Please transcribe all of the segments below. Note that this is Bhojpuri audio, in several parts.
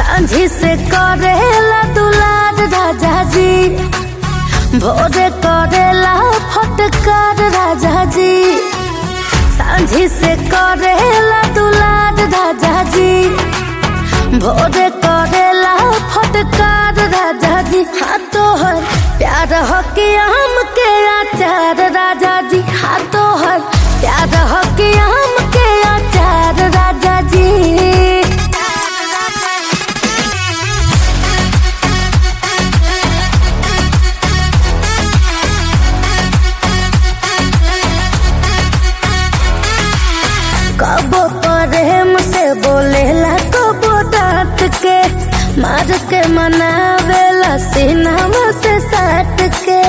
सांझी से करेला दुलार राजा जी भोरे करेला फटकार राजा जी सांझी से करेला दुलार राजा जी भोरे करेला फटकार राजा जी हाँ तोहर प्यार हो के आम के आचार राजा जी हाँ तोहर प्यार हो के आम के आचार राजा जी कबो प्रेम से बोलेला कबो डांट के मार के मनावेला सीनावा से साट के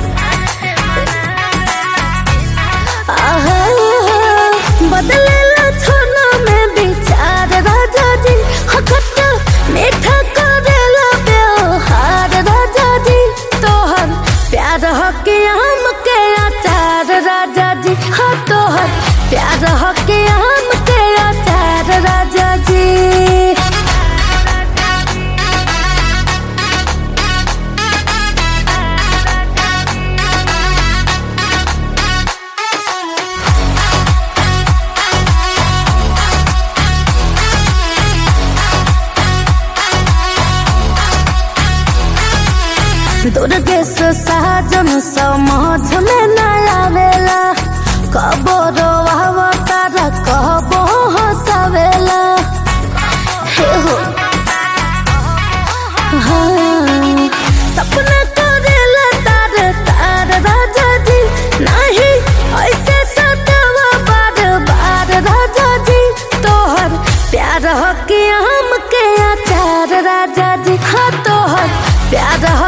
आहा, बदलेला छोना में विचार राजा जी हखट्टा मीठा करेला व्यवहार राजा जी तोहर प्यार हो के आम के आचार राजा जी हाँ तोहर प्यार हो के आम के आचार राजा जी दुर्गेश साजन समझ में न आवेला कबो रोवावा तारा कबो हंसावेला हे हो हाँ, सपना करेला तार तार राजा जी नहीं ऐसे सतावा बार बार राजा जी तोहर प्यार हो के हम के आचार राजा जी हाँ तोहर प्यार हो